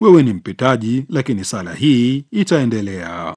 wewe ni mpitaji, lakini sala hii itaendelea.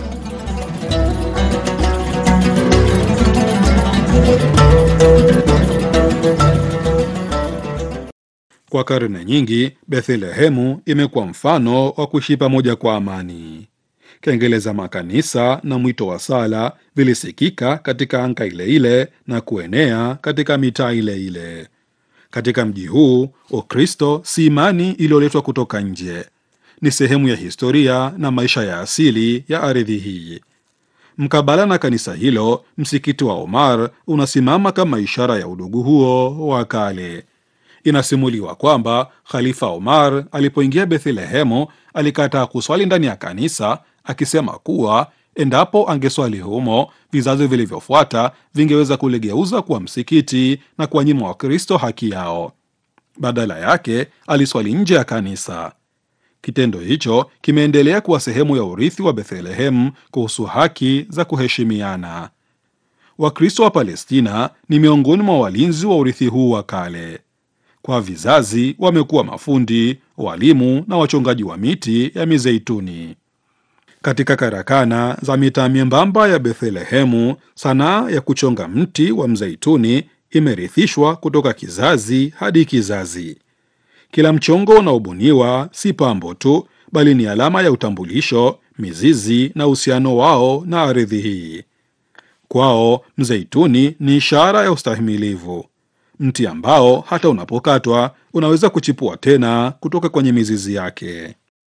Kwa karne nyingi, Bethlehemu imekuwa mfano wa kuishi pamoja kwa amani. Kengele za makanisa na mwito wa sala vilisikika katika anga ile ile na kuenea katika mitaa ile ile. Katika mji huu, Ukristo si imani iliyoletwa kutoka nje, ni sehemu ya historia na maisha ya asili ya ardhi hii. Mkabala na kanisa hilo, msikiti wa Omar unasimama kama ishara ya udugu huo wa kale. Inasimuliwa kwamba Khalifa Omar alipoingia Bethlehemu alikataa kuswali ndani ya kanisa, akisema kuwa endapo angeswali humo, vizazi vilivyofuata vingeweza kuligeuza kuwa msikiti na kuwanyima Wakristo haki yao. Badala yake aliswali nje ya kanisa. Kitendo hicho kimeendelea kuwa sehemu ya urithi wa Bethlehemu kuhusu haki za kuheshimiana. Wakristo wa Palestina ni miongoni mwa walinzi wa urithi huu wa kale. Kwa vizazi wamekuwa mafundi, walimu na wachongaji wa miti ya mizeituni. Katika karakana za mitaa myembamba ya Bethlehemu, sanaa ya kuchonga mti wa mzeituni imerithishwa kutoka kizazi hadi kizazi. Kila mchongo unaobuniwa si pambo tu, bali ni alama ya utambulisho, mizizi na uhusiano wao na ardhi hii. Kwao mzeituni ni ishara ya ustahimilivu, mti ambao hata unapokatwa unaweza kuchipua tena kutoka kwenye mizizi yake.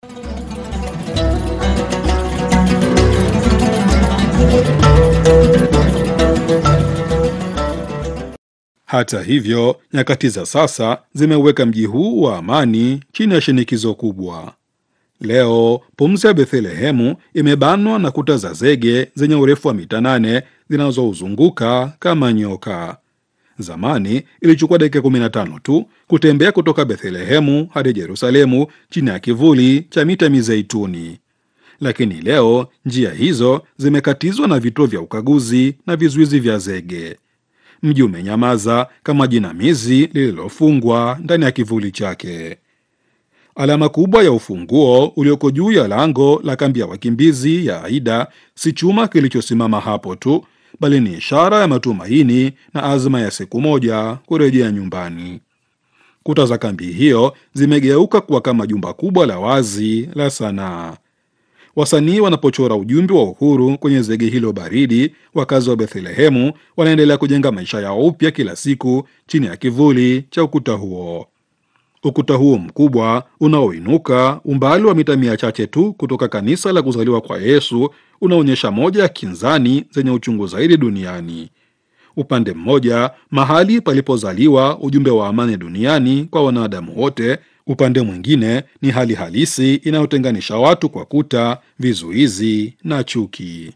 Hata hivyo, nyakati za sasa zimeweka mji huu wa amani chini ya shinikizo kubwa. Leo pumzi ya Bethlehemu imebanwa na kuta za zege zenye urefu wa mita nane zinazouzunguka kama nyoka. Zamani ilichukua dakika 15 tu kutembea kutoka Bethlehemu hadi Yerusalemu chini ya kivuli cha mita mizeituni, lakini leo njia hizo zimekatizwa na vituo vya ukaguzi na vizuizi vya zege. Mji umenyamaza kama jinamizi lililofungwa ndani ya kivuli chake. Alama kubwa ya ufunguo ulioko juu ya lango la kambi ya wakimbizi ya Aida si chuma kilichosimama hapo tu, bali ni ishara ya matumaini na azma ya siku moja kurejea nyumbani. Kuta za kambi hiyo zimegeuka kuwa kama jumba kubwa la wazi la sanaa. Wasanii wanapochora ujumbe wa uhuru kwenye zege hilo baridi, wakazi wa Bethlehemu wanaendelea kujenga maisha yao upya kila siku chini ya kivuli cha ukuta huo. Ukuta huo mkubwa unaoinuka umbali wa mita mia chache tu kutoka kanisa la kuzaliwa kwa Yesu unaonyesha moja ya kinzani zenye uchungu zaidi duniani. Upande mmoja, mahali palipozaliwa ujumbe wa amani duniani kwa wanadamu wote. Upande mwingine ni hali halisi inayotenganisha watu kwa kuta, vizuizi na chuki.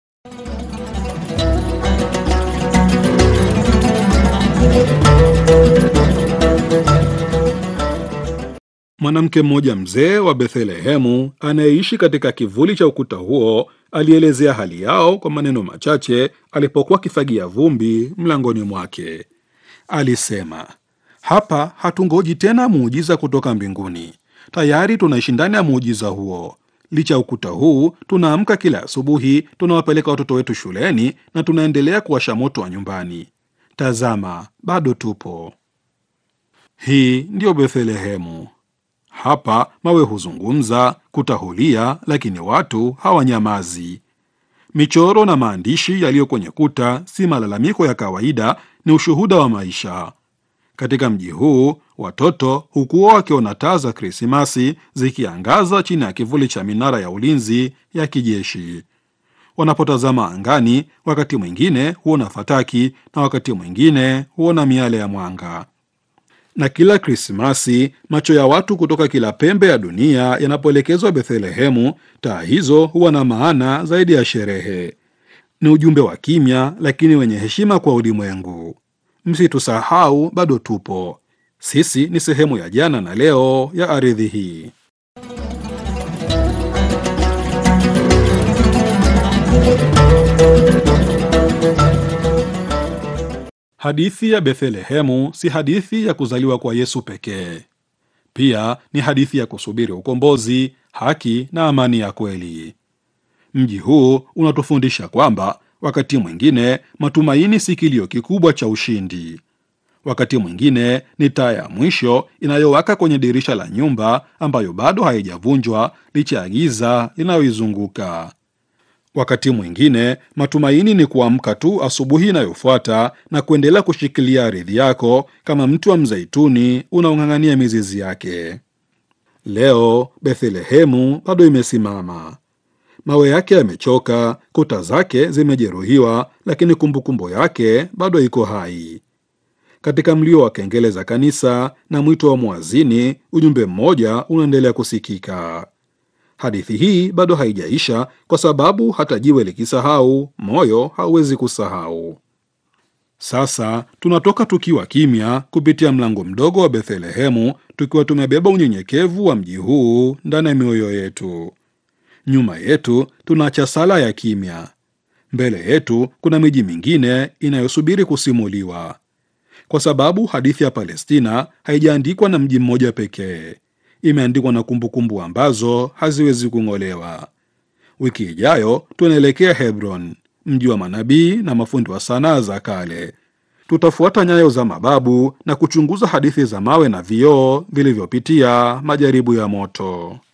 Mwanamke mmoja mzee wa Bethlehemu anayeishi katika kivuli cha ukuta huo alielezea hali yao kwa maneno machache alipokuwa akifagia vumbi mlangoni mwake. Alisema, hapa hatungoji tena muujiza kutoka mbinguni, tayari tunaishi ndani ya muujiza huo. Licha ya ukuta huu, tunaamka kila asubuhi, tunawapeleka watoto wetu shuleni na tunaendelea kuwasha moto wa nyumbani. Tazama, bado tupo. Hii ndiyo Bethlehemu. Hapa mawe huzungumza, kuta hulia, lakini watu hawanyamazi. Michoro na maandishi yaliyo kwenye kuta si malalamiko ya kawaida, ni ushuhuda wa maisha. Katika mji huu watoto hukuwa wakiona taa za Krismasi zikiangaza chini ya kivuli cha minara ya ulinzi ya kijeshi. Wanapotazama angani, wakati mwingine huona fataki na wakati mwingine huona miale ya mwanga. Na kila Krismasi macho ya watu kutoka kila pembe ya dunia yanapoelekezwa Bethlehemu, taa hizo huwa na maana zaidi ya sherehe. Ni ujumbe wa kimya lakini wenye heshima kwa ulimwengu. Msitusahau, bado tupo. Sisi ni sehemu ya jana na leo ya ardhi hii. Hadithi ya Bethlehemu si hadithi ya kuzaliwa kwa Yesu pekee. Pia ni hadithi ya kusubiri ukombozi, haki na amani ya kweli. Mji huu unatufundisha kwamba wakati mwingine matumaini si kilio kikubwa cha ushindi. Wakati mwingine ni taa ya mwisho inayowaka kwenye dirisha la nyumba ambayo bado haijavunjwa licha ya giza linayoizunguka. Wakati mwingine matumaini ni kuamka tu asubuhi inayofuata na kuendelea kushikilia ardhi yako kama mti wa mzeituni unaong'ang'ania mizizi yake. Leo Bethlehemu bado imesimama. Mawe yake yamechoka, kuta zake zimejeruhiwa, lakini kumbukumbu yake bado iko hai. Katika mlio wa kengele za kanisa na mwito wa mwazini, ujumbe mmoja unaendelea kusikika. Hadithi hii bado haijaisha, kwa sababu hata jiwe likisahau, moyo hauwezi kusahau. Sasa tunatoka tukiwa kimya kupitia mlango mdogo wa Bethlehemu, tukiwa tumebeba unyenyekevu wa mji huu ndani ya mioyo yetu. Nyuma yetu tunaacha sala ya kimya. Mbele yetu kuna miji mingine inayosubiri kusimuliwa, kwa sababu hadithi ya Palestina haijaandikwa na mji mmoja pekee. Imeandikwa na kumbukumbu ambazo haziwezi kung'olewa. Wiki ijayo tunaelekea Hebron, mji wa manabii na mafundi wa sanaa za kale. Tutafuata nyayo za mababu na kuchunguza hadithi za mawe na vioo vilivyopitia majaribu ya moto.